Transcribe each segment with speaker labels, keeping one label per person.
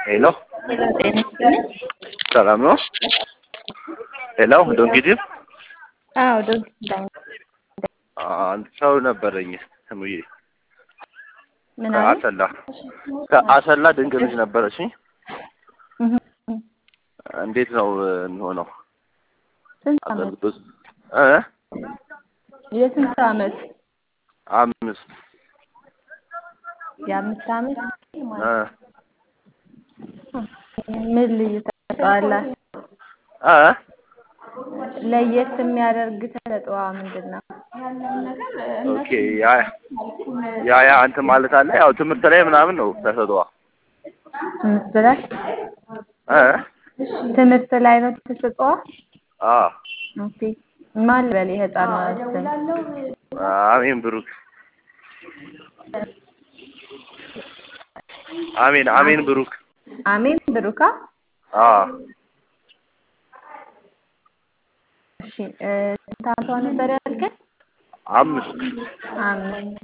Speaker 1: ሄሎ
Speaker 2: ጤና ይስጥልኝ።
Speaker 1: ሰላም ነው? ሄሎ ዶንኪዲም
Speaker 2: አዎ ዶንኪ ዳኝ
Speaker 1: አንድ ሰው ነበረኝ ስሙዬ
Speaker 2: ምን አለ?
Speaker 1: ከአሰላ ከአሰላ ድንቅ ልጅ ነበረችኝ።
Speaker 2: እህ፣
Speaker 1: እንዴት ነው የሚሆነው?
Speaker 2: ስንት አመት?
Speaker 1: እ
Speaker 2: የስንት አመት?
Speaker 1: አምስት
Speaker 2: የአምስት አመት
Speaker 1: እ
Speaker 2: ምን ልዩ ተሰጥኦ አላት?
Speaker 1: እ
Speaker 2: ለየት የሚያደርግ ተሰጥኦዋ ምንድን ነው?
Speaker 1: ኦኬ ያ ያ ያ እንትን ማለት አለ። ያው ትምህርት ላይ ምናምን ነው ተሰጥኦዋ
Speaker 2: ትምህርት ላይ
Speaker 1: እ
Speaker 2: ትምህርት ላይ ነው ተሰጥኦዋ?
Speaker 1: አ
Speaker 2: ኦኬ ማን ልበል የህፃኗ ስም?
Speaker 1: አሜን ብሩክ አሜን አሜን ብሩክ
Speaker 2: አሜን ብሩካ?
Speaker 1: አ
Speaker 2: እሺ እ ስንት አመቷ ነበር ያልከኝ?
Speaker 1: አምስት
Speaker 2: አምስት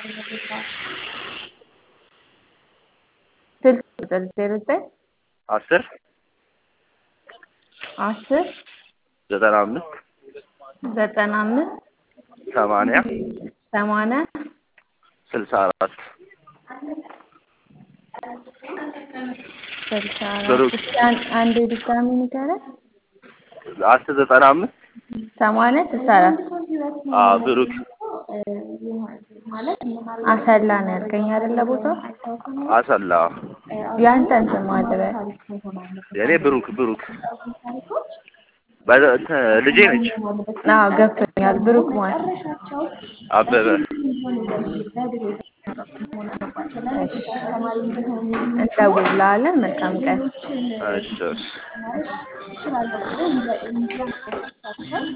Speaker 2: ስልክ ቁጥር ዜሮ ዘጠኝ
Speaker 1: አስር
Speaker 2: አስር
Speaker 1: ዘጠና አምስት
Speaker 2: ዘጠና አምስት
Speaker 1: ሰማንያ
Speaker 2: ሰማንያ
Speaker 1: ስልሳ አራት
Speaker 2: ስልሳ
Speaker 1: ብሩክ።
Speaker 2: አራት እስኪ አን- አንዴ ድጋሚ ንገረኝ።
Speaker 1: አስር ዘጠና አምስት
Speaker 2: ሰማንያ ስልሳ አራት
Speaker 1: አ ብሩክ
Speaker 2: አሰላ ነው ያልከኝ አይደለ ቦታው?
Speaker 1: አሰላ
Speaker 2: ያንተን ስም ማን ልበል?
Speaker 1: የኔ ብሩክ ብሩክ በ- እንትን ልጄ ነች
Speaker 2: አዎ ገብቶኛል። ብሩክ ማን?
Speaker 1: አበበ
Speaker 2: እንደውልልሃለን። መልካም ቀን።
Speaker 1: እሺ እሺ